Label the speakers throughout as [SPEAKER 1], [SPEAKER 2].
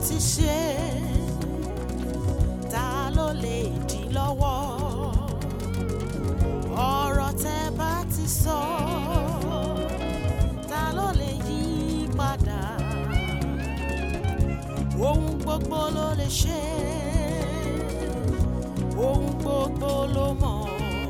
[SPEAKER 1] ti ṣe ta ló lè dí lọ́wọ́ ọ̀rọ̀ tẹ́ bá ti sọ ta ló lè yí padà ohun gbogbo ló lè ṣe ohun gbogbo ló mọ̀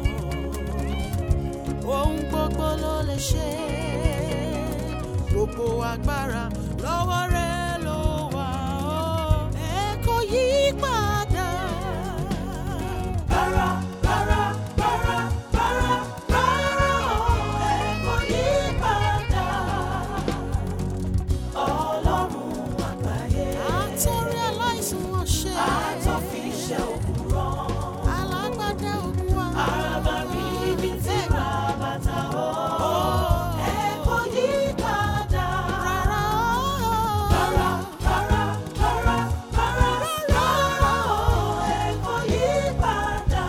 [SPEAKER 1] ohun gbogbo ló lè ṣe gbogbo agbára lọ́wọ́ rẹ̀ ló wà ó ẹ kò yí padà. Rárá, rárá, rárá, rárá, rárá o, ẹ kò yí padà. Ọlọ́run àgbáyé. Àtọ́rí aláìsàn wọn ṣe. Àtọ́fi iṣẹ́ òkun rán. Alágbádá òkun wa. Àràbà rí ibi tí bàbàtà ó. Ẹ kò yí padà. Rárá o. Rárá, rárá, rárá, rárá, rárá o. Ẹ kò yí padà.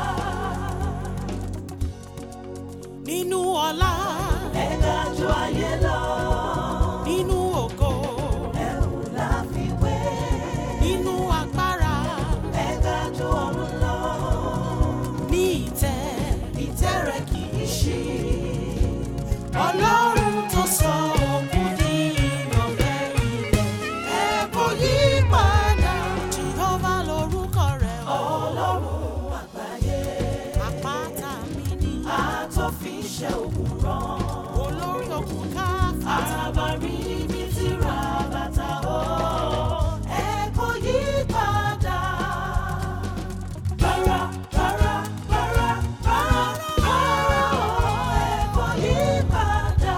[SPEAKER 1] Nínú ọlá. Ẹ ga jù ayé lọ. Nínú ògo. Ẹ̀rù la fi wé. Nínú agbára. Ẹ ga jù ọ̀run lọ. Ní ìtẹ́. Ìtẹ́ rẹ̀ kì í ṣí. Ọlọ́run tó sọ òkú di ìyànfẹ́ ilẹ̀. Ẹ kò yí padà. Jehova lorúkọ rẹ̀ o. Ọlọ́run àgbáyé. Àpáta mi ni. Àtọ́fiṣẹ́ òkun rán. Olórí òkun káfíńtà. Àràbà rí ibi tí ra bàtà o. Ẹ kò yí padà. Rárá, rárá, rárá, rárá, rárá o. Ẹ kò yí padà.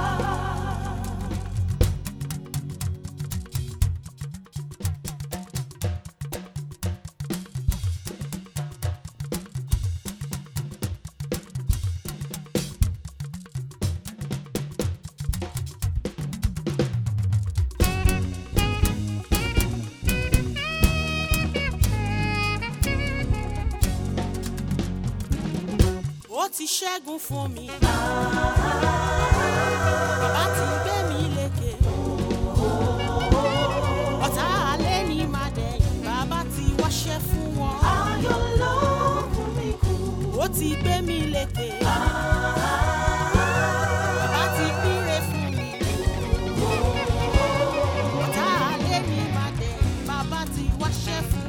[SPEAKER 1] ó ti ṣẹ́gun fún mi. bàbá ti gbé mi lékè. ọ̀tá alẹ́ ní máa dẹ̀yìn bàbá ti wáṣẹ́ fún wọn. ayọ̀ ló fún mi kú. ó ti gbé mi lékè. bàbá ti píre fún mi. ọ̀tá alẹ́ ní máa dẹ̀yìn bàbá ti wáṣẹ́ fún